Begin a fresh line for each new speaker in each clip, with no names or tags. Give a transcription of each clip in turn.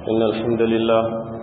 إن الحمد لله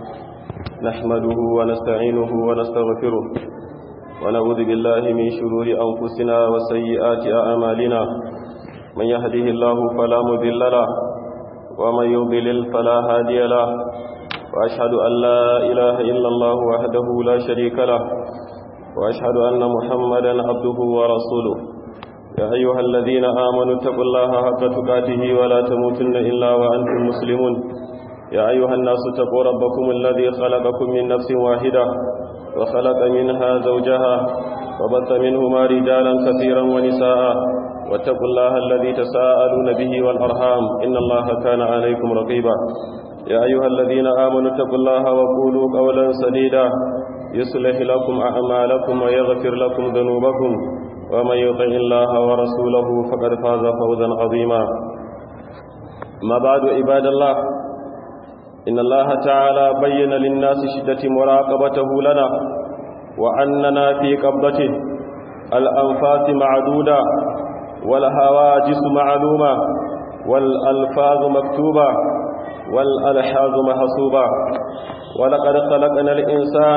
نحمده ونستعينه ونستغفره ونعوذ بالله من شرور أنفسنا وسيئات أعمالنا من يهده الله فلا مضل له ومن يضلل فلا هادي له وأشهد أن لا إله إلا الله وحده لا شريك له وأشهد أن محمدا عبده ورسوله يا أيها الذين آمنوا اتقوا الله حق تقاته ولا تموتن إلا وأنتم مسلمون يا أيها الناس اتقوا ربكم الذي خلقكم من نفس واحدة وخلق منها زوجها وبث منهما رجالا كثيرا ونساء واتقوا الله الذي تساءلون به والأرحام إن الله كان عليكم رقيبا يا أيها الذين آمنوا اتقوا الله وقولوا قولا سديدا يصلح لكم أعمالكم ويغفر لكم ذنوبكم ومن يطع الله ورسوله فقد فاز فوزا عظيما ما بعد عباد الله إن الله تعالى بين للناس شدة مراقبته لنا وأننا في قبضته الأنفاس معدودة والهواجس معلومة والألفاظ مكتوبة والألحاظ محسوبة ولقد خلقنا الإنسان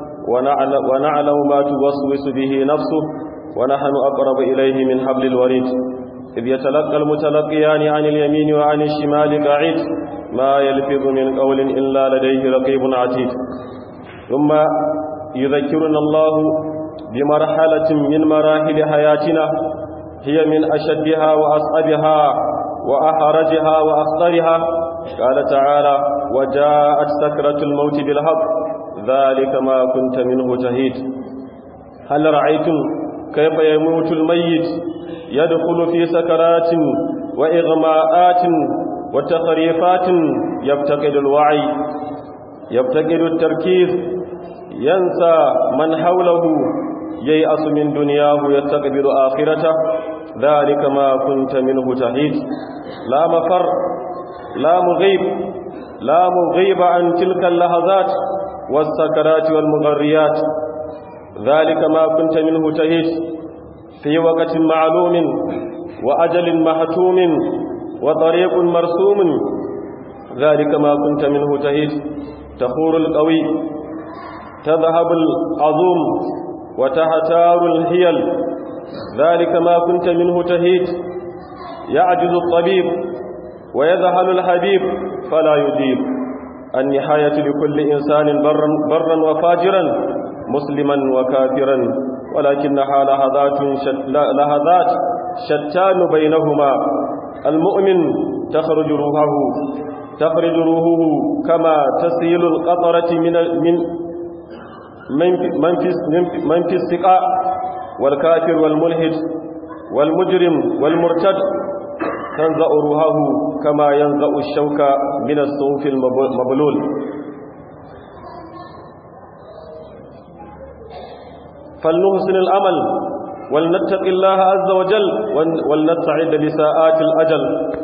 ونعلم ما توسوس به نفسه ونحن أقرب إليه من حبل الوريد إذ يتلقى المتلقيان عن اليمين وعن الشمال قاعد ما يلفظ من قول إلا لديه رقيب عتيد ثم يذكرنا الله بمرحلة من مراحل حياتنا هي من أشدها وأصعبها وأحرجها وأخطرها قال تعالى وجاءت سكرة الموت بالحق ذلك ما كنت منه تهيد هل رأيتم كيف يموت الميت يدخل في سكرات وإغماءات وتخريفات يفتقد الوعي يفتقد التركيز ينسى من حوله ييأس من دنياه يستقبل آخرته ذلك ما كنت منه تحيد لا مفر لا مغيب لا مغيب عن تلك اللحظات والسكرات والمغريات ذلك ما كنت منه تهيد في وقت معلوم وأجل محتوم وطريق مرسوم ذلك ما كنت منه تهيد تخور القوي تذهب العظوم وتهتار الهيل ذلك ما كنت منه تهيد يعجز الطبيب ويذهل الحبيب فلا يجيب النهاية لكل إنسان برا, برا وفاجرا مسلما وكافرا ولكنها لحظات شت لحظات شتان بينهما المؤمن تخرج روحه تخرج روحه كما تسيل القطرة من من من في من في السقاء والكافر والملحد والمجرم والمرتد تنزأ روحه كما ينزأ الشوك من الصوف المبلول فلنحسن الأمل ولنتق الله عز وجل ولنستعد لساءات الأجل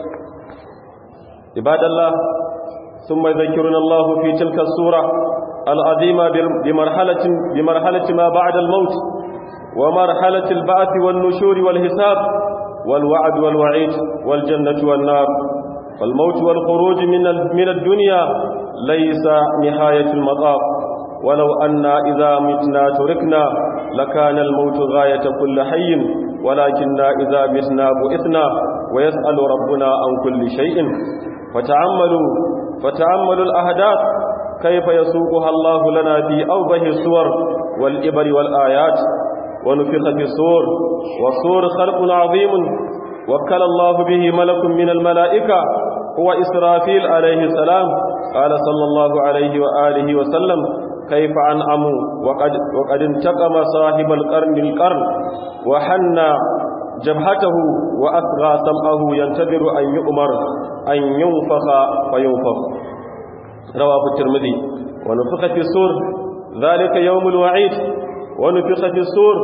عباد الله ثم يذكرنا الله في تلك السورة العظيمة بمرحلة, بمرحلة ما بعد الموت ومرحلة البعث والنشور والحساب والوعد والوعيد والجنة والنار فالموت والخروج من من الدنيا ليس نهاية المطاف ولو أن إذا متنا تركنا لكان الموت غاية كل حي ولكننا إذا متنا بئثنا ويسأل ربنا عن كل شيء فتعملوا فتعملوا الأهداف كيف يسوقها الله لنا في أوبه الصور والإبر والآيات ونفخ في الصور والصور خلق عظيم وكل الله به ملك من الملائكة هو إسرافيل عليه السلام قال صلى الله عليه وآله وسلم كيف أنعموا وقد, وقد انتقم صاحب القرن القرن وحن جبهته وأثغى سمعه ينتظر أن يؤمر أن ينفخ فينفخ رواه الترمذي ونفخ في السور ذلك يوم الوعيد ونفخ في السور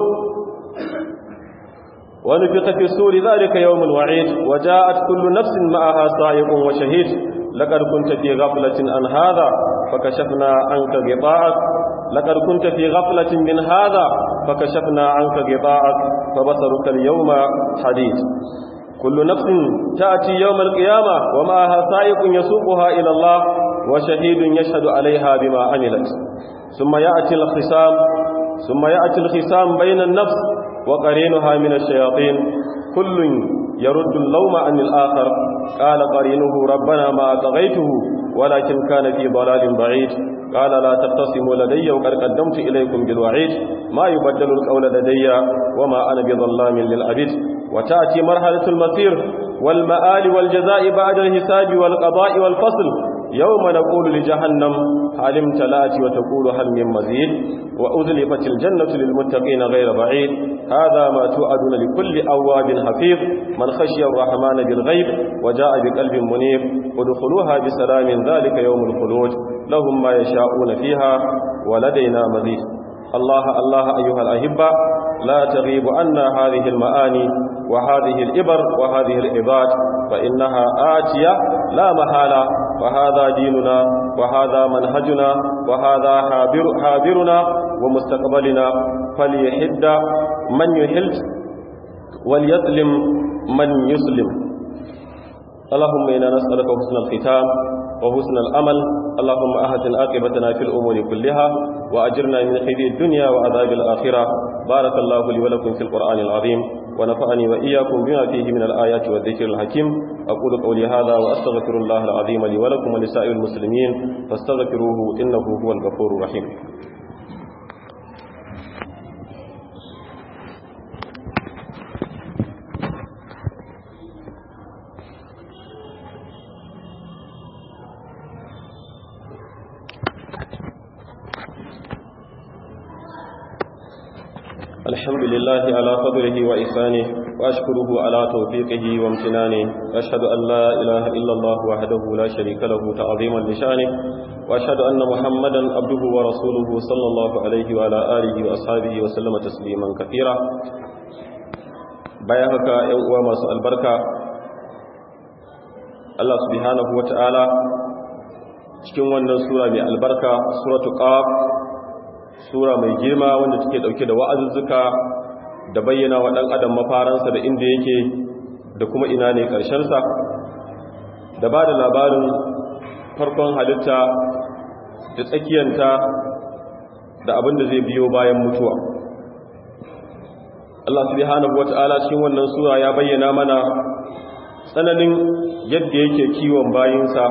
ونفخ في السور ذلك يوم الوعيد وجاءت كل نفس معها سائق وشهيد لقد كنت في غفلة عن هذا فكشفنا عنك غطاءك لقد كنت في غفلة من هذا فكشفنا عنك غطاءك فبصرك اليوم حديد كل نفس تأتي يوم القيامة ومعها سائق يسوقها إلى الله وشهيد يشهد عليها بما عملت ثم يأتي الخصام ثم يأتي الخصام بين النفس وقرينها من الشياطين كل يرد اللوم عن الآخر قال قرينه ربنا ما أطغيته ولكن كان في ضلال بعيد قال لا تختصموا لدي وقد قدمت إليكم بالوعيد ما يبدل القول لدي وما أنا بظلام للعبيد وتأتي مرحلة المصير والمآل والجزاء بعد الحساب والقضاء والفصل يوم نقول لجهنم هل امتلأت وتقول هل من مزيد وأزلفت الجنة للمتقين غير بعيد هذا ما توعدون لكل أواب حفيظ من خشي الرحمن بالغيب وجاء بقلب منيب ادخلوها بسلام ذلك يوم الخلود لهم ما يشاءون فيها ولدينا مزيد الله الله أيها الأحبة لا تغيب عنا هذه المآني وهذه الإبر وهذه العباد فإنها آتية لا محالة وهذا ديننا وهذا منهجنا وهذا حابر حابرنا ومستقبلنا فليحد من يحل وليسلم من يسلم اللهم إنا نسألك حسن الختام وحسن الأمل اللهم أحسن عاقبتنا في الأمور كلها وأجرنا من خزي الدنيا وعذاب الآخرة بارك الله لي ولكم في القرآن العظيم ونفعني وإياكم بما فيه من الآيات والذكر الحكيم أقول قولي هذا وأستغفر الله العظيم لي ولكم ولسائر المسلمين فاستغفروه إنه هو الغفور الرحيم الحمد لله على فضله وإحسانه وأشكره على توفيقه وامتنانه وأشهد أن لا إله إلا الله وحده لا شريك له تعظيما لشانه وأشهد أن محمدا عبده ورسوله صلى الله عليه وعلى آله وأصحابه وسلم تسليما كثيرا بيهك يوم مساء البركة الله سبحانه وتعالى cikin wannan sura mai albarka suratul qaf sura mai girma wanda take dauke da wa'azuzzuka da bayyana wa dan adam mafaransa da inda yake da kuma ina ne karshen sa da ba da labarin farkon halitta da tsakiyanta da abin da zai biyo bayan mutuwa Allah subhanahu wata'ala cikin wannan sura ya bayyana mana tsananin yadda yake kiwon bayinsa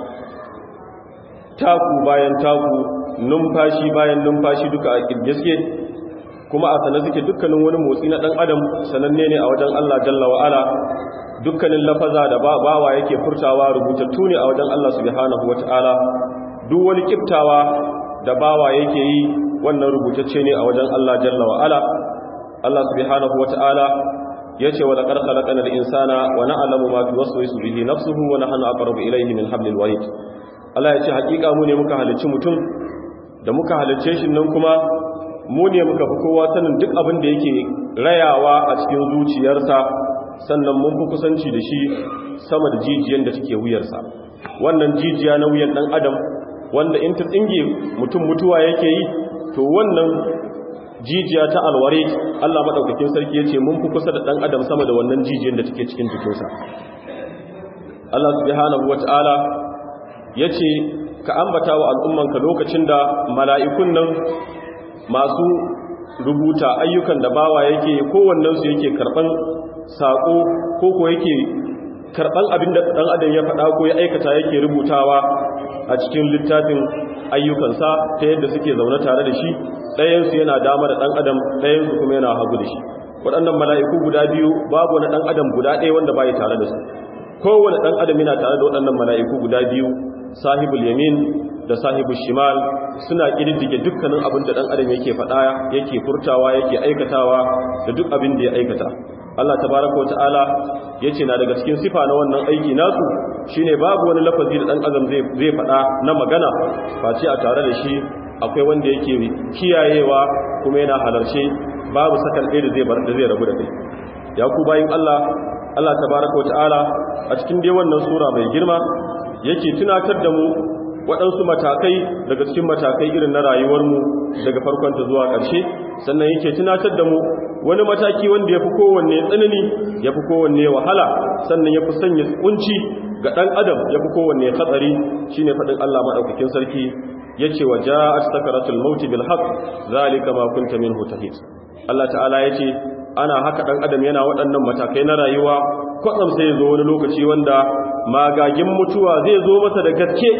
taku bayan taku numfashi bayan numfashi duka a kirgiske kuma a sanar suke dukkanin wani motsi na ɗan adam sananne ne a wajen Allah jalla wa'ala dukkanin lafaza da bawa yake furtawa rubutattu ne a wajen Allah subhanahu wata'ala duk wani kiftawa da bawa yake yi wannan rubutacce ne a wajen Allah jalla wa'ala Allah subhanahu wata'ala yace wa laqad khalaqnal insana wa na'lamu ma tuwaswisu bihi nafsuhu wa nahnu aqrabu ilayhi min hablil warid Allah yace hakika mu ne muka halicci mutum da muka halicce shi nan kuma mu ne muka fi kowa sanin duk abin da yake rayawa a cikin zuciyarsa sannan mun fi kusanci da shi sama da jijiyan da take wuyarsa wannan jijiya na wuyan dan adam wanda in ta tsinge mutum mutuwa yake yi to wannan jijiya ta alware Allah madaukakin sarki yace mun fi kusa da dan adam sama da wannan jijiyan da take cikin jikinsa Allah subhanahu wataala yace ka ambata wa al'ummanka lokacin da mala'ikun nan masu rubuta ayyukan da bawa yake kowannensu yake karɓan saƙo ko ko yake karɓan abin da ɗan adam ya faɗa ko ya aikata yake rubutawa a cikin littafin ayyukansa ta yadda suke zaune tare da shi ɗayansu yana dama da ɗan adam ɗayansu kuma yana hagu da shi waɗannan mala'iku guda biyu babu wani ɗan adam guda ɗaya wanda ba tare da su kowane ɗan adam yana tare da waɗannan mala'iku guda biyu sahibul yamin da sahibul shimal suna kididdige dukkanin abin da dan adam yake faɗa yake furtawa yake aikatawa da duk abin da ya aikata Allah tabaraka wa ta'ala yace na daga cikin sifa na wannan aiki nasu shine babu wani lafazi da dan adam zai zai faɗa na magana face a tare da shi akwai wanda yake kiyayewa kuma yana halarce babu sakan ɗaya da zai bar da zai rabu da kai ya ku bayin Allah Allah tabaraka wa ta'ala a cikin dai wannan sura mai girma yake tunatar da mu waɗansu matakai daga cikin matakai irin na rayuwarmu daga farkonta zuwa ƙarshe sannan yake tunatar da mu wani mataki wanda ya fi kowanne tsanani ya fi kowanne wahala sannan ya fi sanya kunci ga ɗan adam ya fi kowanne hatsari shi ne faɗin Allah maɗaukakin sarki ya ce wa ja'at sakaratul mauti bil haqq zalika ma kunta minhu tahid Allah ta'ala ya ce ana haka ɗan adam yana waɗannan matakai na rayuwa kwatsam sai ya zo wani lokaci wanda magagin mutuwa zai zo masa da gaske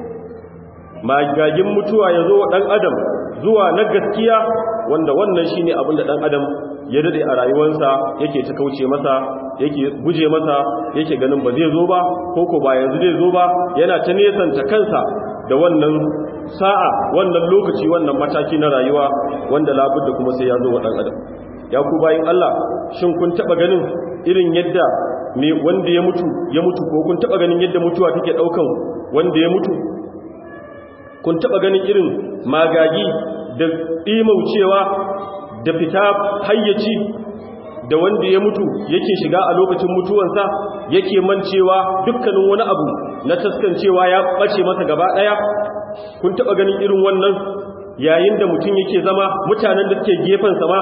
magagin mutuwa ya zo ɗan adam zuwa na gaskiya wanda wannan shine abin da ɗan adam ya dade a rayuwarsa yake ta kauce masa yake guje masa yake ganin ba zai zo ba ko ko ba yanzu zai zo ba yana ta nesanta kansa da wannan sa'a wannan lokaci wannan mataki na rayuwa wanda labudda kuma sai ya zo wa ɗan adam ya ku bayin Allah shin kun taba ganin irin yadda me wanda ya mutu ya mutu ko kun taba ganin yadda mutuwa take daukan wanda ya mutu kun taba ganin irin magagi da dimaucewa da fita hayyaci da wanda ya mutu yake shiga a lokacin mutuwansa yake mancewa dukkanin wani abu na taskancewa ya bace masa gaba daya kun taba ganin irin wannan yayin da mutum yake zama mutanen da suke gefensa ma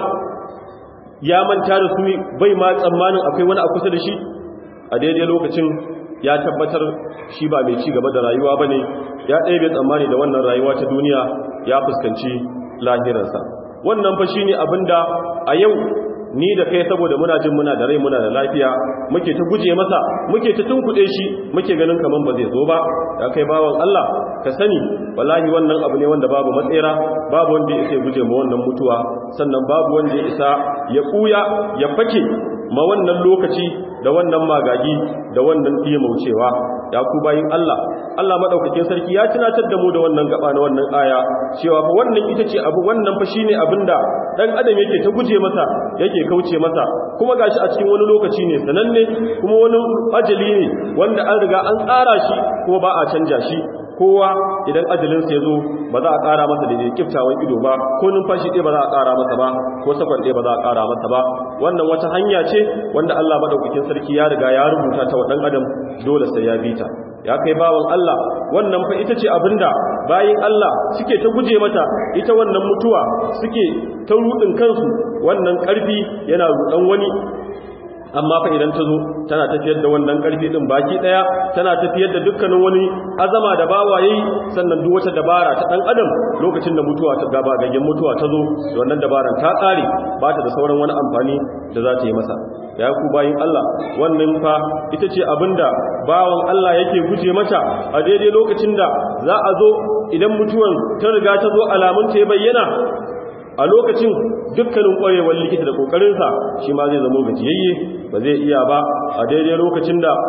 ya manta da su bai ma tsammanin akwai wani a kusa da shi a daidai lokacin ya tabbatar shi ba mai ci gaba da rayuwa ba ne ya ɗaya bai tsammani da wannan rayuwa ta duniya ya fuskanci lahirarsa wannan fa shi ne abinda a yau ni da kai saboda muna jin muna da rai muna da lafiya muke ta guje masa muke ta tunkuɗe shi muke ganin kaman ba zai zo ba ya kai bawan Allah ka sani wallahi wannan abu ne wanda babu matsera babu wanda ya isa guje ma wannan mutuwa sannan babu wanda ya isa ya kuya ya fake ma wannan lokaci da wannan magagi da wannan maucewa ya ku bayin Allah Allah madaukakin sarki ya tunatar da mu da wannan gaba na wannan aya cewa fa wannan ita ce abu wannan fa shine abinda dan adam yake ta guje masa yake kauce masa kuma gashi a cikin wani lokaci ne sananne kuma wani ajali ne wanda an riga an tsara shi kuma ba a canja shi kowa idan ajalinsa ya zo ba za a ƙara masa da ne kiftawan ido ba ko numfashi ɗaya ba za a ƙara masa ba ko sakon ɗaya ba za a ƙara masa ba wannan wata hanya ce wanda Allah maɗaukakin sarki ya riga ya rubuta ta wa ɗan adam dole sai ya bi ta ya kai bawan Allah wannan fa ita ce abinda bayin Allah suke ta guje mata ita wannan mutuwa suke ta rudin kansu wannan ƙarfi yana rudan wani amma fa idan ta zo tana tafiyar da wannan karfi din baki daya tana tafiyar da dukkanin wani azama da bawa yayi sannan duk wata dabara ta dan adam lokacin da mutuwa ta gaba gagen mutuwa ta zo da wannan dabaran ta tsare ba ta da sauran wani amfani da za ta yi masa ya ku bayin Allah wannan fa ita ce abinda bawan Allah yake guje mata a daidai lokacin da za a zo idan mutuwan ta riga ta zo alamun ta ya bayyana a lokacin dukkanin kwarewar likita da kokarinsa shi ma zai zama gajiyayye ba zai iya ba a daidai lokacin da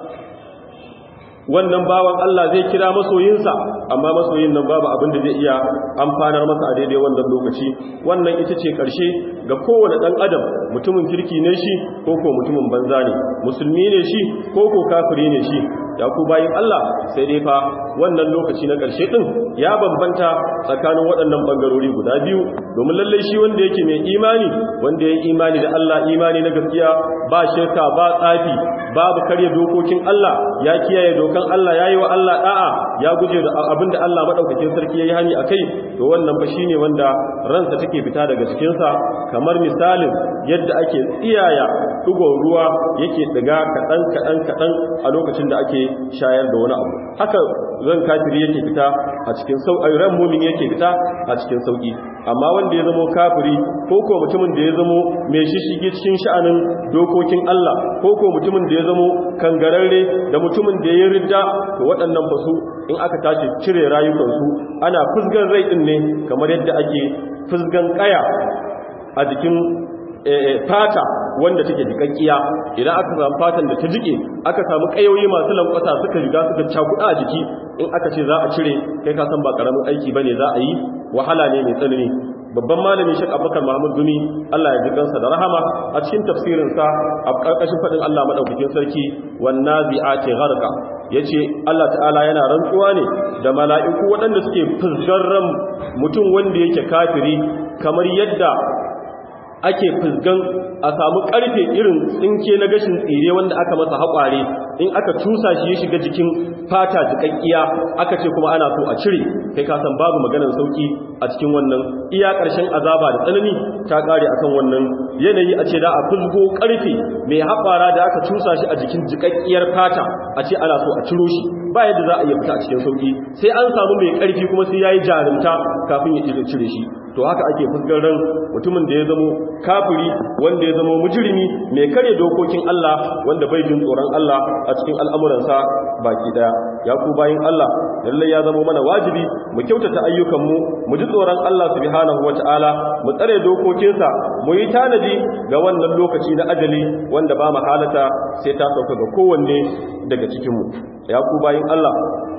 wannan bawan Allah zai kira masoyinsa amma masoyin nan babu abin da zai iya amfanar masa a daidai wannan lokaci wannan ita ce ƙarshe ga kowane ɗan adam mutumin kirki ne shi ko ko mutumin banza ne musulmi ne shi ko ko kafiri ne shi ya ku bayin Allah sai dai fa wannan lokaci na ƙarshe ɗin ya bambanta tsakanin waɗannan ɓangarori guda biyu domin lallai shi wanda yake mai imani wanda ya imani da Allah imani na gaskiya ba shirka ba tsafi babu karya dokokin Allah ya kiyaye dokan Allah ya yi wa Allah da'a ya guje da abin da Allah maɗaukakin sarki ya yi hani a kai to wannan fa shine wanda ransa take fita daga cikinsa kamar misalin yadda ake tsiyaya ɗigon ruwa yake ɗiga kaɗan kaɗan kaɗan a lokacin da ake shayar da wani abu haka ran kafiri yake fita a cikin sauƙi ran mumin yake fita a cikin sauƙi amma wanda ya zamo kafiri ko ko mutumin da ya zamo mai shishige cikin sha'anin dokokin Allah ko ko mutumin da ya zamo kangararre da mutumin da ya ridda to waɗannan fasu in aka tashi cire rayukansu ana fusgan rai ɗin ne kamar yadda ake fusgan ƙaya a jikin fata wanda take jikakkiya idan aka samu fatan da ta jike aka samu kayoyi masu lankwasa suka riga suka cakuɗa a jiki in aka ce za a cire kai ka san ba karamin aiki bane za a yi wahala ne mai tsanani babban malami Sheikh Abubakar Muhammad Gumi Allah ya ji kansa da rahama a cikin tafsirin sa a karkashin fadin Allah madaukakin sarki wan nazi'ati gharqa yace Allah ta'ala yana rantsuwa ne da mala'iku waɗanda suke fusgar ran mutum wanda yake kafiri kamar yadda ake fusgan a samu karfe irin tsinke na gashin tsire wanda aka masa haƙware in aka cusa shi ya shiga jikin fata jikakkiya aka ce kuma ana so a cire kai ka san babu maganar sauki a cikin wannan iya ƙarshen azaba da tsanani ta ƙare akan wannan yanayi a ce da a fusgo karfe mai haƙwara da aka cusa shi a jikin jikakkiyar fata a ce ana so a ciro shi ba yadda za a iya fita a cikin sauki sai an samu mai ƙarfi kuma sai yayi jarumta kafin ya cire shi to haka ake fuskar ran mutumin da ya zamo kafiri wanda ya zamo mujrimi mai kare dokokin Allah wanda bai jin tsoron Allah a cikin al'amuransa baki daya ya ku bayin Allah lalle ya zamo mana wajibi mu kyautata ayyukanmu mu ji tsoron Allah subhanahu wataala mu tsare dokokinsa mu yi tanadi ga wannan lokaci na ajali wanda ba mahalata sai ta sauka ga kowanne daga cikinmu ya ku bayin Allah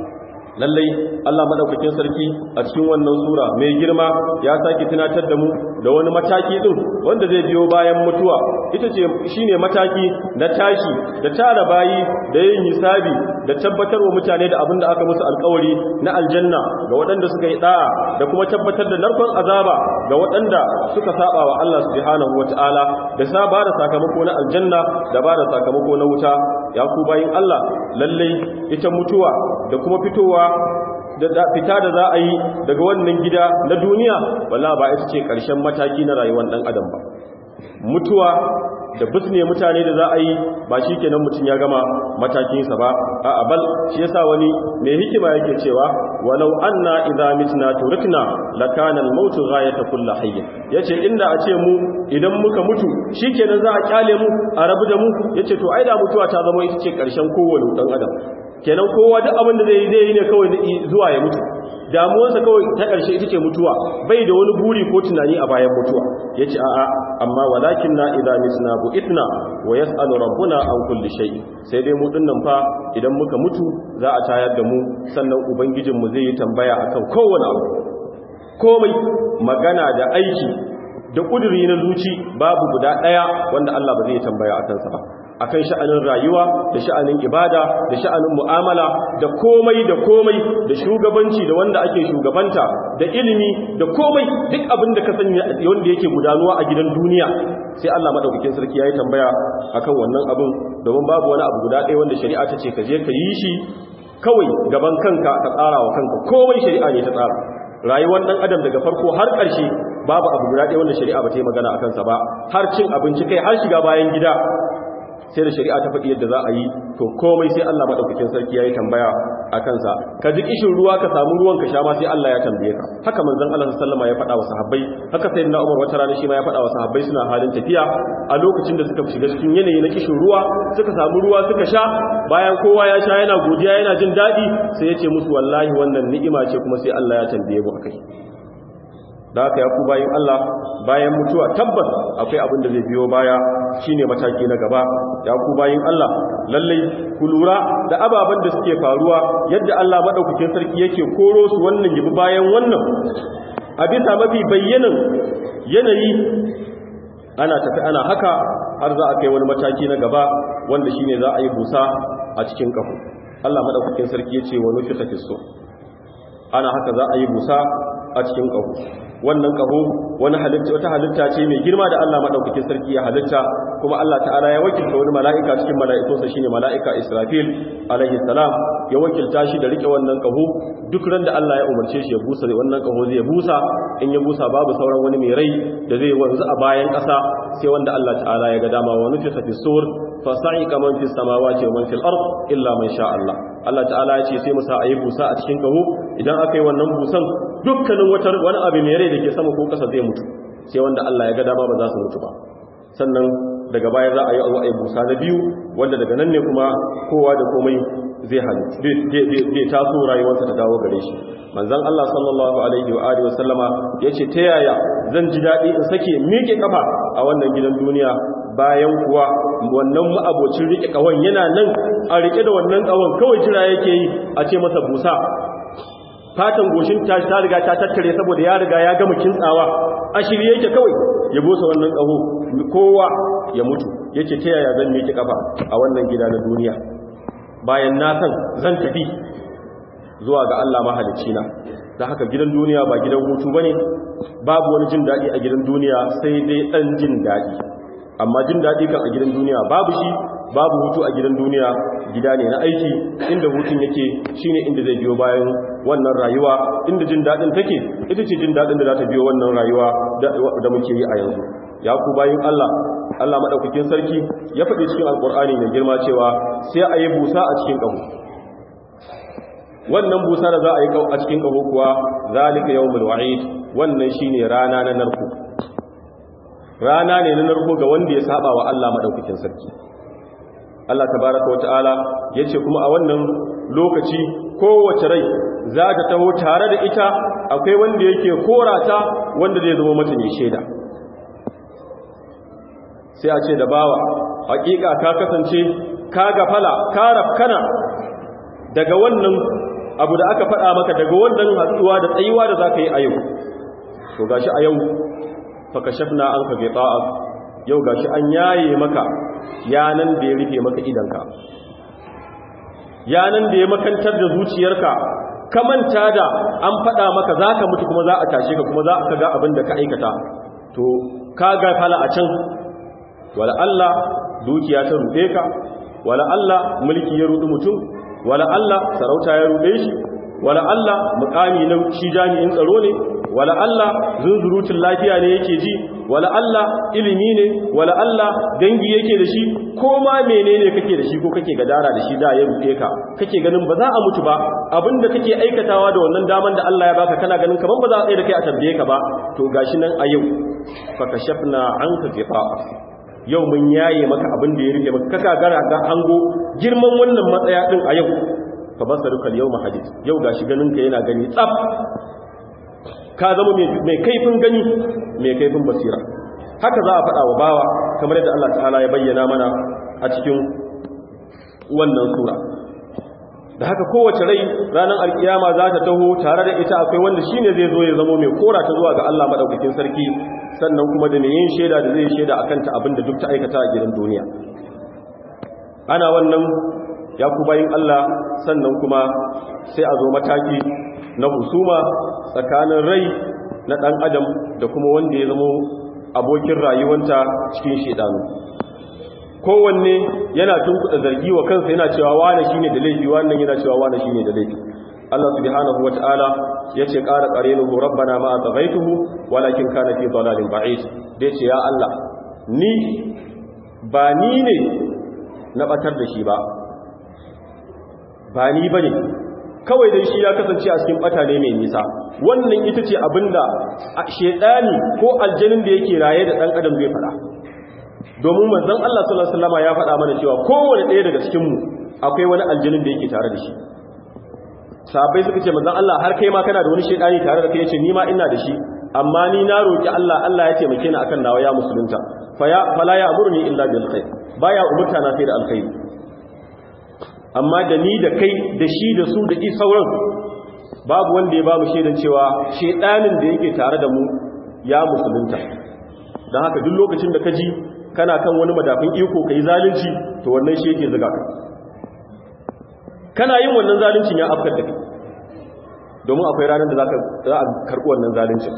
lallai Allah madaukakin sarki a cikin wannan sura mai girma ya saki tunatar da mu da wani mataki din wanda zai biyo bayan mutuwa ita ce shine mataki na tashi da tara bayi da yin hisabi da tabbatar wa mutane da abin da aka musu alkawari na aljanna ga waɗanda suka yi da'a da kuma tabbatar da narkon azaba ga waɗanda suka saba wa Allah subhanahu wataala da sa ba da sakamako na aljanna da ba da sakamako na wuta ya ku bayin Allah lallai ita mutuwa da kuma fitowa da fita da za a yi daga wannan gida na duniya wala ba ita ce ƙarshen mataki na rayuwar ɗan adam ba mutuwa da bisne mutane da za a yi ba shi kenan mutum ya gama matakinsa ba a abal shi yasa wani mai hikima yake cewa walau anna idza mitna turikna lakana al-maut ghayata kulli hayy yace inda a ce mu idan muka mutu shikenan za a kyale mu a rabu da mu yace to ai da mutuwa ta zama ita ce karshen kowane dan adam kenan kowa duk abin da zai yi zai yi ne kawai zuwa ya mutu damuwarsa kawai ta ƙarshe ita ce mutuwa bai da wani buri ko tunani a bayan mutuwa ya ce a'a amma walakin na idza misna bu itna wa yas'alu rabbuna an kulli shay sai dai mu dinnan fa idan muka mutu za a tayar da mu sannan ubangijin mu zai yi tambaya akan kowane abu komai magana da aiki da kuduri na zuci babu guda daya wanda Allah ba zai tambaya akan sa ba akan sha'anin rayuwa da sha'anin ibada da sha'anin mu'amala da komai da komai da shugabanci da wanda ake shugabanta da ilimi da komai duk abin da ka sanya wanda yake gudanuwa a gidan duniya sai Allah madaukakin sarki yayi tambaya akan wannan abin domin babu wani abu guda ɗaya wanda shari'a ta ce ka je ka yi shi kawai gaban kanka ka tsara wa kanka komai shari'a ne ta tsara rayuwar dan adam daga farko har ƙarshe babu abu guda ɗaya wanda shari'a ba ta yi magana akan sa ba har cin abinci kai har shiga bayan gida sai da shari'a ta faɗi yadda za a yi to komai sai Allah madaukakin sarki yayi tambaya a kansa ka ji kishin ruwa ka samu ruwan ka sha ma sai Allah ya tambaye ka haka manzon Allah sallallahu alaihi ya faɗa wa sahabbai haka sayyidina Umar wata rana shi ma ya faɗa wa sahabbai suna halin tafiya a lokacin da suka shiga cikin yanayi na kishin ruwa suka samu ruwa suka sha bayan kowa ya sha yana godiya yana jin daɗi sai ya ce musu wallahi wannan ni'ima ce kuma sai Allah ya tambaye mu akai da haka ya ku bayan Allah bayan mutuwa tabbas akwai abin da zai biyo baya shine mataki na gaba ya ku bayan Allah lallai ku lura da ababen da suke faruwa yadda Allah madaukakin sarki yake koro su wannan gibi bayan wannan a bisa mafi bayyanan yanayi ana tafi ana haka har za a kai wani mataki na gaba wanda shine za a yi busa a cikin kafu Allah madaukakin sarki yace wa nufika fisso ana haka za a yi busa a cikin kafu wannan kaho wani halitta wata halitta ce mai girma da Allah madaukakin sarki ya halitta kuma Allah ta'ala ya wakilta wani mala'ika cikin mala'ikunsa shine mala'ika Israfil alaihi salam ya wakilta shi da rike wannan kaho duk ran da Allah ya umarce shi ya busa wannan kaho zai busa in ya busa babu sauran wani mai rai da zai wanzu a bayan ƙasa sai wanda Allah ta'ala ya ga dama wa nufisa fi sur fa sa'iqa man fis samawati wa man fil ard illa man sha Allah Allah ta'ala ya ce sai mu sa ayi busa a cikin kaho idan aka yi wannan busan dukkanin wata wani abu mai rai da ke sama ko ƙasa zai mutu sai wanda Allah ya ga dama ba za su mutu ba sannan daga baya za a yi a busa na biyu wanda daga nan ne kuma kowa da komai zai zai taso rayuwarsa ta dawo gare shi manzon Allah sallallahu alaihi wa alihi wasallama yace ta yaya zan ji dadi in sake miƙe kafa a wannan gidan duniya bayan kuwa wannan ma'abocin rike kawan yana nan a rike da wannan kawan kawai jira yake yi a ce masa busa fatan goshin ta ta riga ta tattare saboda ya riga ya gama kintsawa a shirye yake kawai ya busa wannan kaho kowa ya mutu yace ta yaya zan miƙe kafa a wannan gida na duniya bayan na san zan tafi zuwa ga Allah mahalicci na da haka gidan duniya ba gidan hutu bane babu wani jin daɗi a gidan duniya sai dai ɗan jin daɗi amma jin daɗi kan a gidan duniya babu shi babu hutu a gidan duniya gida ne na aiki inda hutun yake shine inda zai biyo bayan wannan rayuwa inda jin daɗin take ita ce jin daɗin da za ta biyo wannan rayuwa da muke yi a yanzu ya ku bayan Allah Allah maɗaukakin sarki ya faɗi cikin alƙur'ani mai girma cewa sai a yi busa a cikin ƙaho wannan busa da za a yi a cikin ƙaho kuwa zalika yawmul wa'id wannan shine rana na narko rana ne na narko ga wanda ya saba wa Allah maɗaukakin sarki Allah tabaraka wa ta'ala yace kuma a wannan lokaci kowace rai za ta taho tare da ita akwai wanda yake korata wanda zai zama mata mai shaida sai a ce da bawa hakika ka kasance ka gafala ka rafkana daga wannan abu da aka faɗa maka daga wannan hatsuwa da tsayuwa da za ka yi a yau to gashi a yau fakashafna an ka gita'a yau gashi an yaye maka yanan da ya rufe maka idanka yanan da ya makantar da zuciyarka ka manta da an faɗa maka za ka mutu kuma za a tashe ka kuma za ka ga abin da ka aikata to ka ga fala a can wala Allah dukiya ta ruɗe ka wala Allah mulki ya ruɗi mutum wala Allah sarauta ya ruɗe shi wala Allah mukami na shi jami'in tsaro ne wala Allah zunzurutun lafiya ne yake ji wala Allah ilimi ne wala Allah dangi yake da shi ko ma menene kake da shi ko kake gadara da shi da ya rufe ka kake ganin ba za a mutu ba abinda kake aikatawa da wannan daman da Allah ya baka kana ganin kaman ba za a tsaye da kai a tambaye ka ba to gashi nan a yau fa kashafna anka ghita'a yau mun yaye maka abin da ya rufe maka kaka gara ga ango girman wannan matsaya din a yau fa basaruka al-yawma hadid yau gashi ganin ka yana gani tsaf ka zama mai kaifin gani mai kaifin basira haka za a faɗa wa bawa kamar yadda Allah ta'ala ya bayyana mana a cikin wannan sura da haka kowace rai ranar alkiyama za ta taho tare da ita akwai wanda shine zai zo ya zama mai kora ta zuwa ga Allah madaukakin sarki sannan kuma da mai yin shaida da zai shaida akan ta abinda duk ta aikata a gidan duniya ana wannan ya ku bayin Allah sannan kuma sai a zo mataki na husuma tsakanin rai na ɗan adam da kuma wanda ya zama abokin rayuwanta cikin shedanu kowanne yana tunkuɗa zargi wa kansa yana cewa wane shine da laifi wannan yana cewa wane shine da laifi Allah subhanahu wata'ala yace qara qarenuhu rabbana ma atghaytuhu walakin kana fi dalalin ba'id da yace ya Allah ni ba ni ne na batar da shi ba ba ni bane kawai dai shi ya kasance a cikin bata ne mai nisa wannan ita ce abinda shedani ko aljanin da yake raye da dan adam zai fada domin manzon Allah sallallahu alaihi wasallam ya faɗa mana cewa kowanne ɗaya daga cikin mu akwai wani aljanin da yake tare da shi sahabbai suka ce manzon Allah har kai ma kana da wani shedani tare da kai yace ni ma ina da shi amma ni na roki Allah Allah ya taimake ni akan nawa ya musulunta fa ya fala ya amurni illa bil khair baya umurta na sai da alkhairi amma da ni da kai da shi da su da sauran babu wanda ya ba mu shaidan cewa shedanin da yake tare da mu ya musulunta don haka duk lokacin da ka ji kana kan wani madafin iko ka yi zalunci to wannan shi yake zuga ka kana yin wannan zaluncin ya afkar da kai domin akwai ranar da za a karɓi wannan zaluncin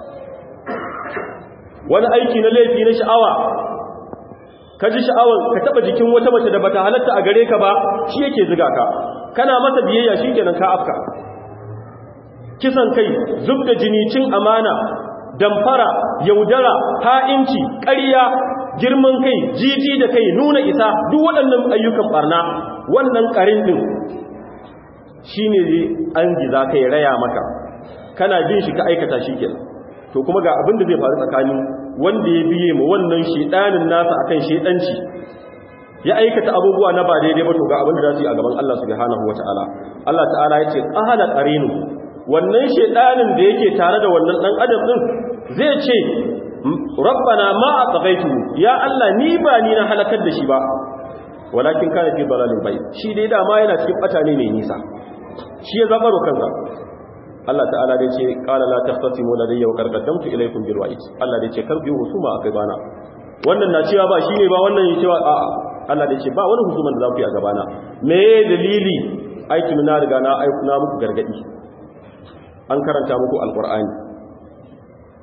wani aiki na laifi na sha'awa ka ji sha'awar ka taba jikin wata mace da bata halatta a gare ka ba shi yake ziga ka kana masa biyayya shi kenan ka afka kisan kai zub da jini cin amana damfara yaudara ha'inci ƙarya girman kai jiji da kai nuna isa duk waɗannan ayyukan barna wannan ƙarin ɗin shi ne an giza kai raya maka kana jin shi ka aikata shi kenan to kuma ga abin da zai faru tsakanin wanda ya biye mu wannan shedanin nasa akan shedanci ya aikata abubuwa na ba daidai ba to ga abin da za su yi a gaban Allah subhanahu wataala Allah ta'ala ya ce qala qarinu wannan shedanin da yake tare da wannan dan adam din zai ce rabbana ma atghaytu ya Allah ni ba ni na halakar da shi ba walakin kana fi dalalin bayt shi dai dama yana cikin bata ne mai nisa shi ya zabaro kansa Allah ta'ala dai ce qala la tahtasimu ladayya wa qad qaddamtu ilaykum bil wa'id Allah dai ce kar ku husuma akai bana wannan na cewa ba shine ba wannan yake cewa a'a Allah dai ce ba wani husuman da za ku yi a gabana me dalili aikin na riga na aiku na muku gargadi an karanta muku alqur'ani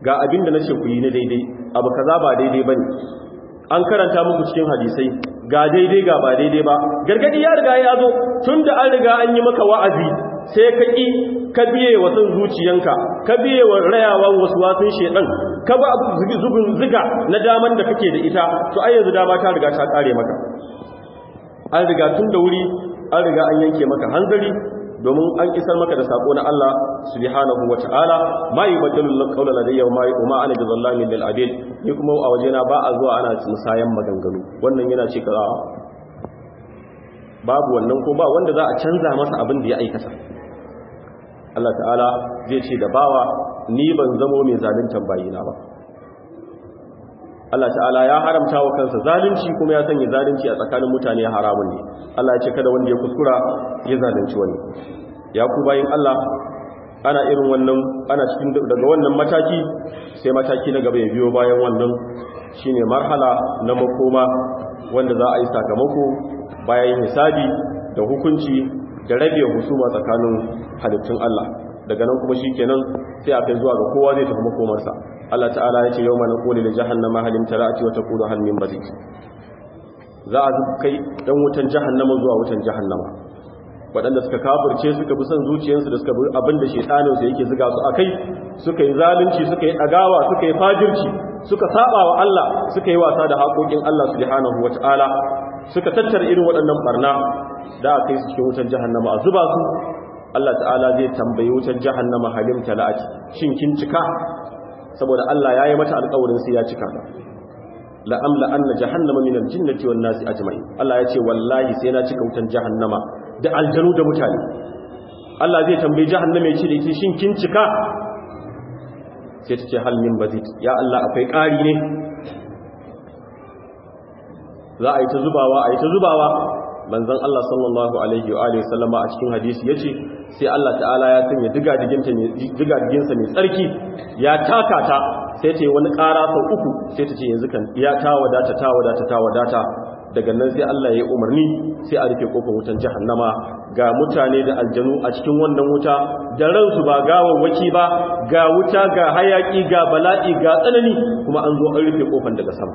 ga abin da nace ku yi na daidai abu kaza ba daidai bane an karanta muku cikin hadisai ga daidai ga ba daidai ba gargadi ya riga ya zo tunda an riga an yi maka wa'azi sai ka ki ka biye wa san zuciyanka ka biye wa rayawan wasu wasun shedan ka ba zubin ziga na daman da kake da ita to ai yanzu dama ta riga ta kare maka an riga tun da wuri an riga an yanke maka hanzari domin an isar maka da sako na Allah subhanahu wata'ala ma yubaddalu qawla ladayya wa ma ana bizallamin lil abid ni kuma a wajena ba a zuwa ana musayan maganganu wannan yana ce kaza babu wannan ko ba wanda za a canza masa abin da ya aikata Allah ta'ala zai ce da bawa ni ban zamo mai zaluntar bayina ba Allah ta'ala ya haramta wa kansa zalunci kuma ya sanya zalunci a tsakanin mutane haramun ne Allah ya ce kada wanda ya kuskura ya zalunci wani ya ku bayin Allah ana irin wannan ana cikin daga wannan mataki sai mataki na gaba ya biyo bayan wannan shine marhala na makoma wanda za a yi sakamako bayan hisabi da hukunci da rabe husuma tsakanin halittun Allah daga nan kuma shikenan sai a kai zuwa ga kowa zai tafi makomarsa Allah ta'ala ya ce yawma naqulu li jahannama hal imtara'ati wa taqulu hal min mazid za a kai dan wutan jahannama zuwa wutan jahannama waɗanda suka kafirce suka bi son zuciyarsu da suka bi abin da shaytanin su yake zuga su akai suka yi zalunci suka yi dagawa suka yi fajirci suka saba wa Allah suka yi wasa da haƙoƙin Allah subhanahu wata'ala suka tattara irin waɗannan barna da aka yi su cikin wutan jahannama a zuba su Allah ta'ala zai tambayi wutan jahannama halim tala'ati shin kin cika saboda Allah ya yi mata alƙawarin sai ya cika ta la'amla anna jahannama min al-jinnati wan nasi ajma'in Allah ya ce wallahi sai na cika wutan jahannama da aljanu da mutane Allah zai tambayi jahannama ya ce da ita shin kin cika sai ta ce hal min bazid ya Allah akwai ƙari ne za a yi ta zubawa a yi ta zubawa manzon Allah sallallahu alaihi wa alihi sallama a cikin hadisi yace sai Allah ta'ala ya sanya diga diginta ne diga diginsa mai tsarki ya taka ta sai ta yi wani ƙara sau uku sai ta ce yanzu kan ya ta wadata ta wadata ta wadata daga nan sai Allah ya yi umarni sai a rufe kofar wutan jahannama ga mutane da aljanu a cikin wannan wuta da ransu ba gawawwaki ba ga wuta ga hayaki ga bala'i ga tsanani kuma an zo an rufe kofar daga sama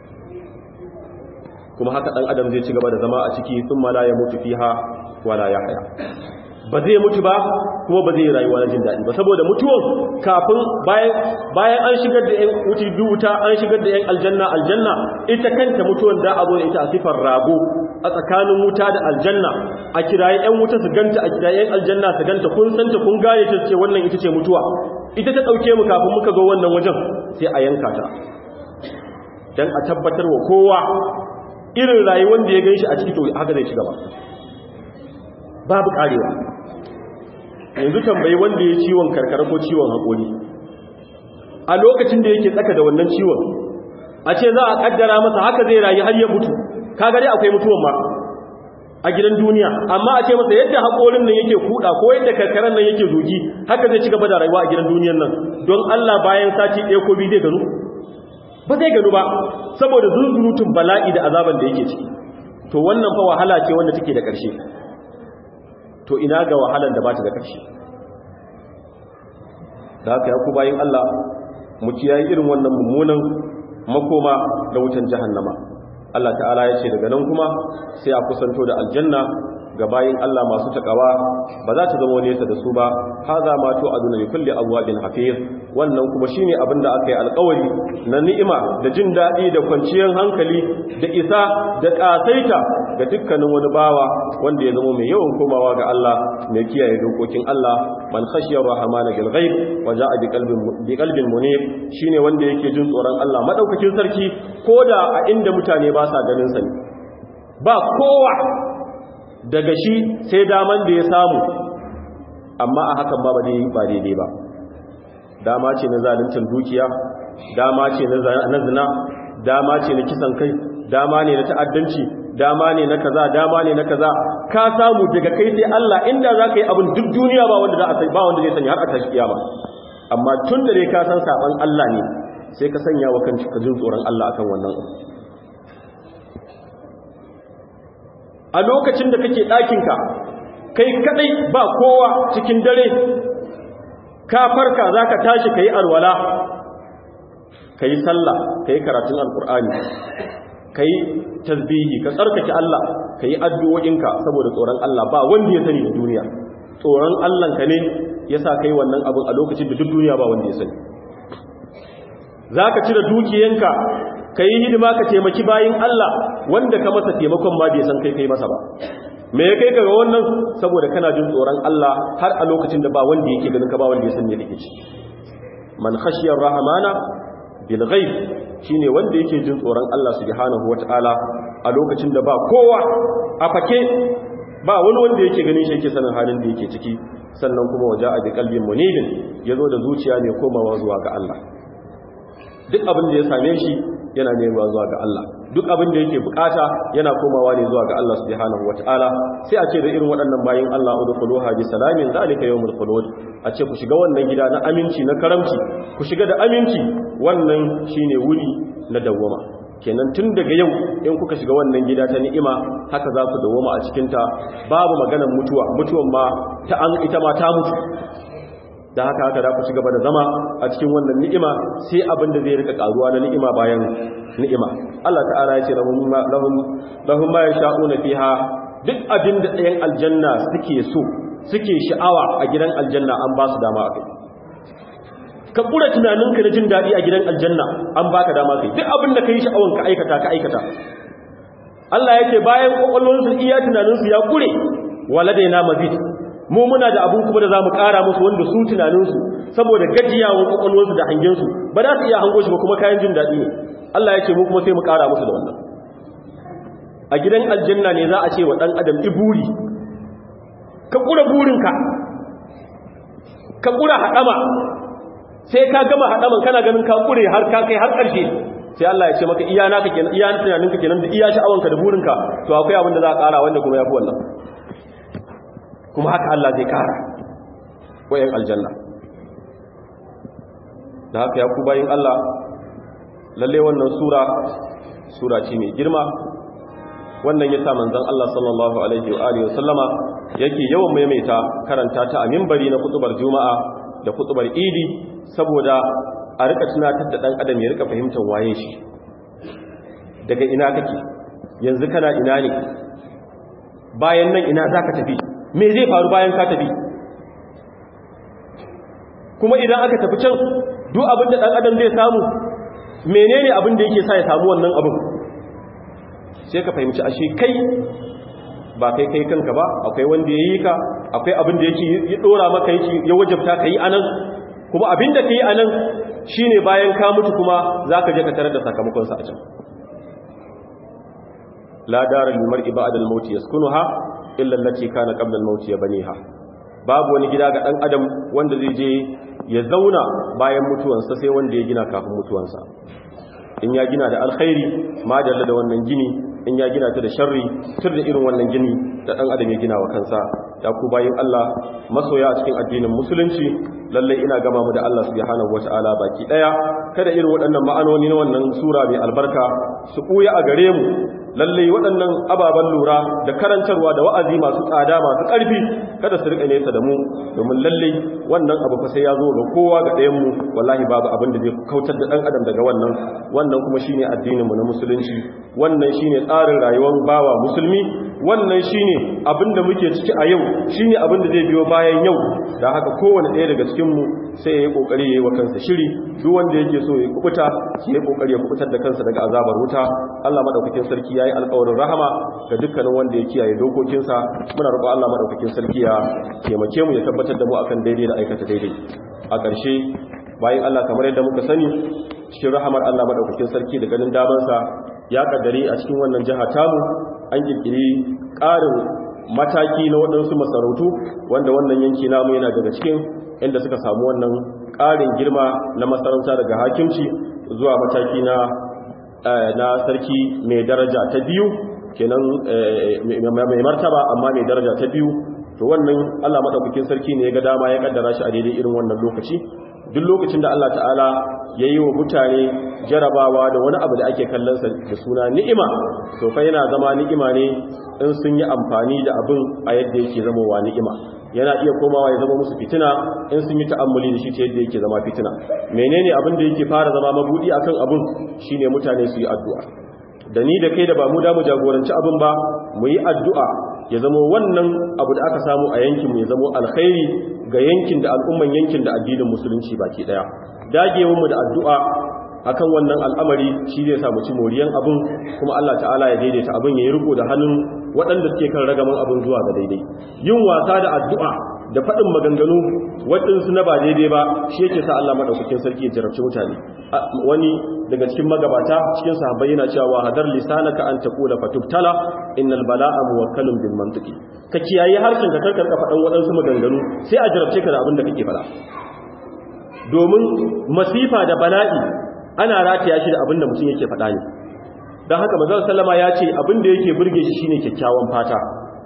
kuma haka dan adam zai ci gaba da zama a ciki sun mala ya mutu fiha wala ya haya ba zai mutu ba kuma ba zai rayuwa na jin daɗi ba saboda mutuwan kafin bayan an shigar da 'yan wuti wuta an shigar da 'yan aljanna aljanna ita kanta mutuwan da a zo da ita a sifar rago a tsakanin wuta da aljanna a kiraye 'yan wuta su ganta a kiraye 'yan aljanna su ganta kun santa kun gane ta ce wannan ita ce mutuwa ita ta ɗauke mu kafin muka zo wannan wajen sai a yanka ta don a tabbatar wa kowa irin rayuwar da ya gan shi a ciki to haka zai ci gaba babu karewa yanzu tambayi wanda ya ciwon karkara ko ciwon haƙori a lokacin da yake tsaka da wannan ciwon a ce za a kaddara masa haka zai rayu har ya mutu kaga dai akwai mutuwan ma a gidan duniya amma a ce masa yadda haƙorin nan yake kuɗa ko yadda karkaran nan yake zugi haka zai ci gaba da rayuwa a gidan duniyan nan don Allah bayan sati ɗaya ko biyu zai gano ba zai gano ba saboda zunzurutun bala'i da azaban da yake ciki to wannan fa wahala ce wanda take da ƙarshe to ina ga wahalan da ba ta da ƙarshe da haka ya ku bayin Allah mu kiyaye irin wannan mummunan makoma da wutan jahannama Allah ta'ala ya ce daga nan kuma sai a kusanto da aljanna ga bayin Allah masu takawa ba za ta zama nesa da su ba haza ma to aduna li kulli abwabin hafiz wannan kuma shine abin da aka yi alƙawari na ni'ima da jin daɗi da kwanciyar hankali da isa da ƙasaita ga dukkanin wani bawa wanda ya zama mai yawan komawa ga Allah mai kiyaye dokokin Allah man khashiya rahmana bil ghaib wa ja'a bi qalbin bi qalbin munib shine wanda yake jin tsoron Allah madaukakin sarki koda a inda mutane ba sa ganin sa ba kowa daga shi sai daman da ya samu amma a hakan ba ba daidai ba dama ce na zaluncin dukiya dama ce na zina dama ce na kisan kai dama ne na ta'addanci dama ne na kaza dama ne na kaza ka samu daga kai sai Allah inda za ka yi abin duk duniya ba wanda za a ba wanda zai sanya har a tashi kiyama amma tun da dai ka san saban Allah ne sai ka sanya wa kanka ka jin tsoron Allah akan wannan a lokacin da kake ɗakinka kai kadai ba kowa cikin dare ka farka za ka tashi ka yi alwala ka yi sallah ka yi karatun alkur'ani ka yi tasbihi ka tsarkake Allah ka yi addu'o'inka saboda tsoron Allah ba wanda ya sani da duniya tsoron Allahnka ne ya sa ka yi wannan abin a lokacin da duk duniya ba wanda ya sani za ka cire dukiyanka ka yi hidima ka taimaki bayin Allah wanda ka masa taimakon ma bai san kai kai masa ba me ya kai ka ga wannan saboda kana jin tsoron Allah har a lokacin da ba wanda yake ganin ka ba wanda ya san me kake ci man khashiyar rahmana bil ghaib shine wanda yake jin tsoron Allah subhanahu wataala a lokacin da ba kowa a fake ba wani wanda yake ganin shi yake sanin halin da yake ciki sannan kuma waje a bi kalbin munibin yazo da zuciya mai komawa zuwa ga Allah duk abin da ya same shi yana neman zuwa ga Allah duk abin da yake bukata yana komawa ne zuwa ga Allah subhanahu wataala sai a ce da irin waɗannan bayin Allah udkhuluha bi salamin zalika yawmul khulud a ce ku shiga wannan gida na aminci na karamci ku shiga da aminci wannan shine wuri na dawwama kenan tun daga yau in kuka shiga wannan gida ta ni'ima haka za ku dawwama a cikin ta babu maganar mutuwa mutuwan ma ta an ita ma ta mutu da haka haka za ku ci gaba da zama a cikin wannan ni'ima sai abin da zai rika karuwa na ni'ima bayan ni'ima Allah ta'ala ya ce lahum lahum lahum ma yasha'una fiha duk abin da ɗayan aljanna suke so suke sha'awa a gidan aljanna an ba su dama a kai ka kura tunaninka na jin daɗi a gidan aljanna an baka dama kai duk abin da ka yi sha'awan ka aikata ka aikata Allah yake bayan kwakwalwarsu iya tunaninsu ya kure waladaina mazid mu muna da abun kuma da za mu ƙara musu wanda su tunaninsu saboda gajiyawan kwakwalwarsu da hangensu ba za su iya hango shi ba kuma kayan jin daɗi ne Allah ya ce mu kuma sai mu ƙara musu da wannan a gidan aljanna ne za a ce wa ɗan adam iburi ka ƙura burinka ka ƙura haɗama sai ka gama haɗaman kana ganin ka ƙure har ka kai har ƙarshe sai Allah ya ce maka iya naka kenan iya tunaninka kenan da iya sha'awanka da burinka to akwai abin da za a ƙara wanda kuma ya fi wannan kuma haka Allah zai kara wayan aljanna da haka ya ku bayin Allah lalle wannan sura sura ce mai girma wannan yasa manzon Allah sallallahu alaihi wa alihi wasallama yake yawan maimaita karanta ta a minbari na kutubar juma'a da kutubar idi saboda a rika tunatar da dan adam ya rika fahimtar waye shi daga ina kake yanzu kana ina ne bayan nan ina zaka tafi me zai faru bayan ka tafi kuma idan aka tafi can duk abin da dan adam zai samu menene abin da yake sa ya samu wannan abin sai ka fahimci ashe kai ba kai kai kanka ba akwai wanda ya yi ka akwai abin da yake ya dora maka yake ya wajabta ka yi anan kuma abin da ka yi anan shine bayan ka mutu kuma zaka je ka tarar da sakamakon sa a can la dara lil mar'i ba'da al-maut yaskunuha illa allati kana qabla al-maut yabniha babu wani gida ga dan adam wanda zai je ya zauna bayan mutuwansa sai wanda ya gina kafin mutuwansa in ya gina da alkhairi ma dalla da wannan gini in ya gina ta da sharri tur da irin wannan gini da dan adam ya gina wa kansa ya ku bayin Allah masoya a cikin addinin musulunci lalle ina gama mu da Allah subhanahu wataala baki daya kada irin waɗannan ma'anoni na wannan sura mai albarka su buya a gare mu lalle waɗannan ababen lura da karantarwa da wa'azi masu tsada masu ƙarfi kada su rika nesa da mu domin lalle wannan abu fa sai ya zo ga kowa ga ɗayan mu wallahi babu abin da zai kautar da ɗan adam daga wannan wannan kuma shine addinin mu na musulunci wannan shine tsarin rayuwar bawa musulmi wannan shine abin da muke ciki a yau shine abin da zai biyo bayan yau da haka kowane ɗaya daga cikin mu sai ya yi kokari ya yi wa kansa shiri duk wanda yake so ya kubuta ya yi kokari ya kubutar da kansa daga azabar wuta Allah madaukakin sarki yayi alƙawarin rahama ga dukkanin wanda ya kiyaye dokokinsa muna roƙon Allah madaukakin sarki ya taimake mu ya tabbatar da mu akan daidai da aikata daidai a ƙarshe bayan Allah kamar yadda muka sani cikin rahamar Allah madaukakin sarki da ganin damansa ya kaddare a cikin wannan jiha tamu an kirkiri ƙarin mataki na waɗansu masarautu wanda wannan yanki namu yana daga cikin inda suka samu wannan ƙarin girma na masarauta daga hakimci zuwa mataki na na sarki mai daraja ta biyu kenan mai martaba amma mai daraja ta biyu to wannan Allah madaukakin sarki ne ya ga dama ya kaddara shi a daidai irin wannan lokaci duk lokacin da Allah ta'ala ya yi wa mutane jarabawa da wani abu da ake kallonsa da suna ni'ima to fa yana zama ni'ima ne in sun yi amfani da abin a yadda yake zamowa ni'ima yana iya komawa ya zama musu fitina in sun yi ta'ammuli da shi ta yadda yake zama fitina menene abin da yake fara zama mabudi akan abun shine mutane su yi addu'a da ni da kai da ba mu da mu jagoranci abin ba mu yi addu'a ya zama wannan abu da aka samu a yankin mu ya zama alkhairi ga yankin da al'umman yankin da addinin musulunci baki daya dagewar mu da addu'a akan wannan al'amari shi zai samu ci moriyan abin kuma Allah ta'ala ya daidaita abin ya yi riko da hannun waɗanda suke kan ragaman abin zuwa ga daidai yin wasa da addu'a da faɗin maganganu waɗansu na ba daidai ba shi yake sa Allah maɗaukakin sarki ya jarabci mutane wani daga cikin magabata cikin sahabbai yana cewa hadar lisanaka an taqula fatubtala innal bala'a muwakkalun bil mantiqi ka kiyaye harshen ka karkar ka faɗan waɗansu maganganu sai a jarabce ka da abin da kake faɗa domin masifa da bala'i ana rataya shi da abin da mutum yake faɗa ne don haka mazal sallama ya ce abin da yake burge shi shine kyakkyawan fata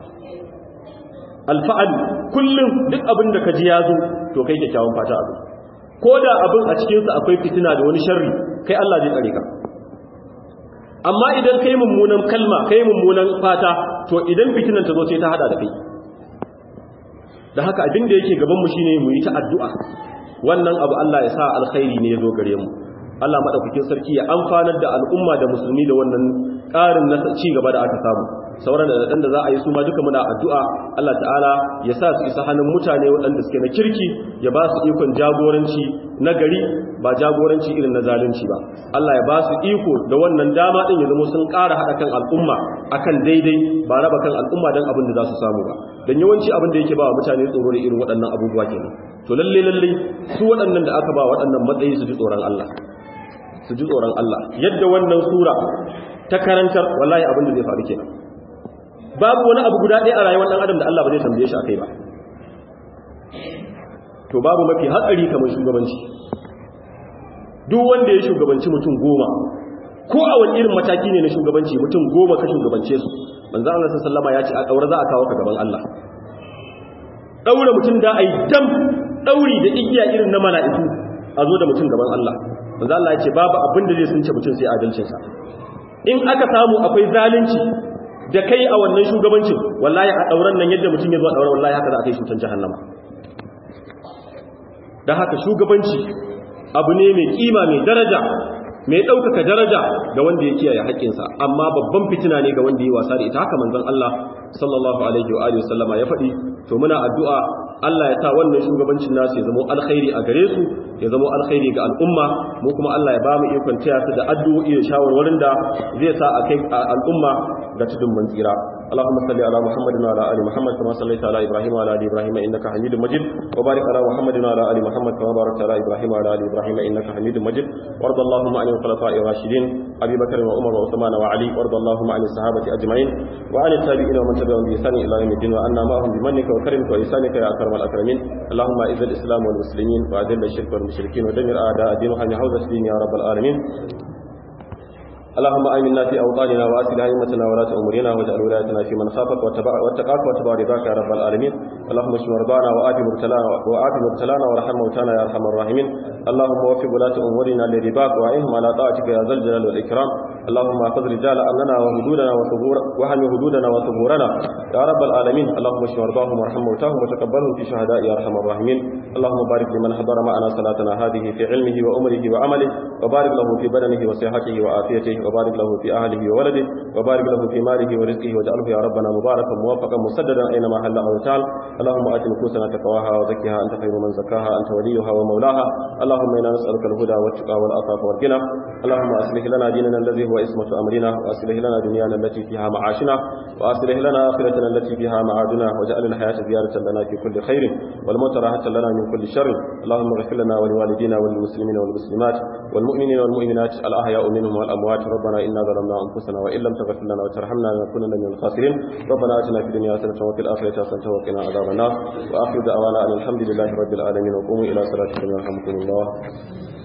alfa'al kullum duk abin da ka ji ya zo to kai kyakkyawan fata abu ko da abin a cikinsa akwai fitina da wani sharri kai Allah zai tsare ka amma idan kai mummunan kalma kai mummunan fata to idan fitinan ta zo sai ta hada da kai da haka abin da yake gaban mu shine mu yi ta addu'a wannan abu Allah ya sa alkhairi ne ya zo gare mu Allah madaukakin sarki ya amfanar da al'umma da musulmi da wannan ƙarin na ci gaba da aka samu sauran da da za a yi su ma duka muna addu'a Allah ta'ala ya sa su isa hannun mutane waɗanda suke na kirki ya ba su ikon jagoranci na gari ba jagoranci irin na zalunci ba Allah ya ba su iko da wannan dama ɗin ya zama sun ƙara haɗa kan al'umma akan daidai ba raba kan al'umma don abin da za su samu ba don yawanci abin da yake ba wa mutane tsoro da irin waɗannan abubuwa kenan to lalle lalle su waɗannan da aka ba waɗannan matsayi su ji tsoron Allah su ji tsoron Allah yadda wannan sura ta karantar wallahi abin da zai faru kenan babu wani abu guda ɗaya a rayuwar ɗan adam da Allah ba zai tambaye shi akai ba to babu mafi hatsari kamar shugabanci duk wanda ya shugabanci mutum goma ko a wani irin mataki ne na shugabanci mutum goma ka shugabance su manzo Allah sallama ya ce a daura za a kawo ka gaban Allah daura mutum da ai dam dauri da igiya irin na mala'iku a zo da mutum gaban Allah manzo Allah ya ce babu abin da zai sunce mutum sai adalcinsa in aka samu akwai zalunci da kai a wannan shugabancin wallahi a dauran nan yadda mutum ya zo a dauran wallahi haka za a kai shi mutum jahannama dan haka shugabanci abu ne mai kima mai daraja mai ɗaukaka daraja ga wanda ya kiyaye haƙƙinsa amma babban fitina ne ga wanda ya wasa da ita haka manzon Allah sallallahu alaihi wa alihi wasallama ya faɗi to muna addu'a Allah ya sa wannan shugabancin nasu ya zama alkhairi a gare su ya zama alkhairi ga al'umma mu kuma Allah ya ba mu ikon taya su da addu'o'i da shawarwarin da zai sa a kai al'umma ga tudun mun tsira اللهم صل على محمد وعلى ال محمد كما صليت على ابراهيم وعلى ال ابراهيم انك حميد مجيد وبارك على محمد وعلى ال محمد كما باركت على ابراهيم وعلى ال ابراهيم انك حميد مجيد وارض اللهم عن الخلفاء الراشدين ابي بكر وعمر وعثمان وعلي وارض اللهم عن الصحابه اجمعين وعن التابعين ومن تبعهم باحسان الى يوم الدين وعنا معهم بمنك وكرمك واحسانك يا اكرم الاكرمين اللهم اعز الاسلام والمسلمين واذل الشرك والمشركين ودمر اعداء الدين وحمي حوزه الدين يا رب العالمين اللهم آمنا في أوطاننا وأسل أئمتنا ولاة أمورنا واجعل ولايتنا في من خافك واتقاك واتبع رضاك يا رب العالمين اللهم اشف مرضانا وآت مبتلانا وآت مبتلانا وارحم موتانا يا أرحم الراحمين اللهم وفق ولاة أمورنا لرضاك وأعينهم على طاعتك يا ذا الجلال والإكرام اللهم احفظ رجال أمننا وحدودنا وثبور وحمي حدودنا وثبورنا يا رب العالمين اللهم اشف مرضاهم وارحم موتاهم وتقبلهم في شهداء يا أرحم الراحمين اللهم بارك لمن حضر معنا صلاتنا هذه في علمه وأمره وعمله وبارك له في بدنه وصحته وعافيته وبارك له في أهله وولده وبارك له في ماله ورزقه واجعله يا ربنا مباركا موفقا مسددا أينما حل أو تعال اللهم آت نفوسنا تقواها وزكها أنت خير من زكاها أنت وليها ومولاها اللهم إنا نسألك الهدى والتقى والعفاف والغنى اللهم أصلح لنا ديننا الذي هو اسمة أمرنا وأصلح لنا دنيانا التي فيها معاشنا وأصلح لنا آخرتنا التي فيها معادنا واجعل الحياة زيادة لنا في كل خير والموت راحة لنا من كل شر اللهم اغفر لنا ولوالدينا وللمسلمين والمسلمات والمؤمنين والمؤمنات الأحياء منهم والأموات ربنا إنا ظلمنا أنفسنا وإن لم تغفر لنا وترحمنا لنكونن من الخاسرين ربنا آتنا في الدنيا حسنة وفي الآخرة حسنة وقنا عذاب النار وآخر دعوانا أن الحمد لله رب العالمين وقوموا إلى صلاتكم يرحمكم الله